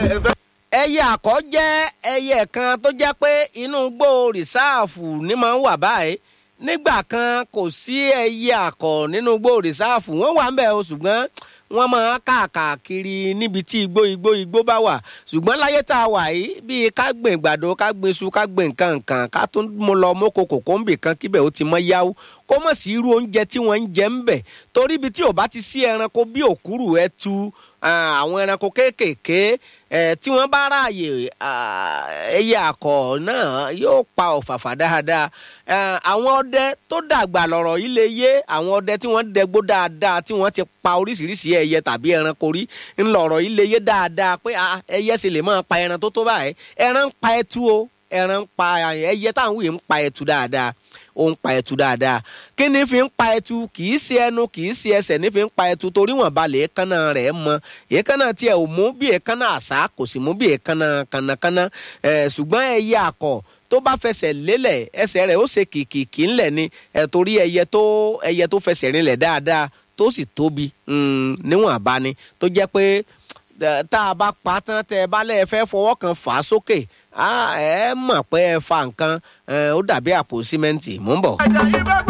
ẹyẹ àkọ́ jẹ́ ẹyẹ kan tó jẹ́ pé inú igbó rìsáàfù ni máa ń wà báyìí nígbà kan kò sí ẹyẹ àkọ́ nínú igbó rìsáàfù wọ́n wà ń bẹ̀ o ṣùgbọ́n wọ́n máa ń káàkiri níbi tí igbó igbó igbó bá wà ṣùgbọ́n láyé tá a wà yìí bíi ká gbìn gbàdo ká gbìn iṣu ká gbìn nǹkan nǹkan ká tún mú lọ mọ́kò kòkóńbì kan kíbẹ̀ ó ti mọ́ yáwó kó mọ̀ sí irú oúnjẹ tí wọ́n ń jẹ ń bẹ̀ torí ibi tí ò bá ti sí ẹranko bí òkúrù ẹtu àwọn ẹranko kéékèèké tí wọ́n bá ráàyè ẹyẹ àkọ̀ náà yóò pa ọ̀fàfà dáadáa àwọn ọdẹ tó dàgbà lọ̀rọ̀ yìí lè yé àwọn ọdẹ tí wọ́n dẹgbó dáadáa tí wọ́n ti pa oríṣiríṣi ẹyẹ tàbí ẹranko rí ńlọrọ̀ yìí lè yé dáadáa pé ẹyẹ sì lè máa pa ẹran tó tó báyìí ẹran ń pa ẹtu o ẹran ń pa ẹyẹ táwọn wòye ń pa ẹtu dáadáa ó ń pa ẹtu dáadáa kí ni fi ń pa ẹtu kì í ṣe ẹnu kì í ṣe ẹsẹ̀ ní fi ń pa ẹtu torí wọn balẹ̀ èékánná rẹ̀ mọ èékánná tiẹ̀ ò mú bí èékánná àṣá kò sì mú bí èékánná kànnàkànnà ṣùgbọ́n ẹyẹ àkọ̀ tó bá fẹsẹ̀ lélẹ̀ ẹsẹ̀ rẹ̀ ó ṣe kìkìkì ńlẹ̀ ni torí ẹyẹ tó ẹyẹ tó fẹsẹ̀ rinlẹ̀ dáadáa tó sì tóbi níwọ̀n àbáni tó jẹ́ pé tá a bá pa tán tẹ ẹ bá lẹ́ẹ̀ fẹ́ fọwọ́ kan fà á sókè ẹ mọ̀ pé ẹ fa nǹkan ó dàbí àpò símẹ́ǹtì mò ń bọ̀.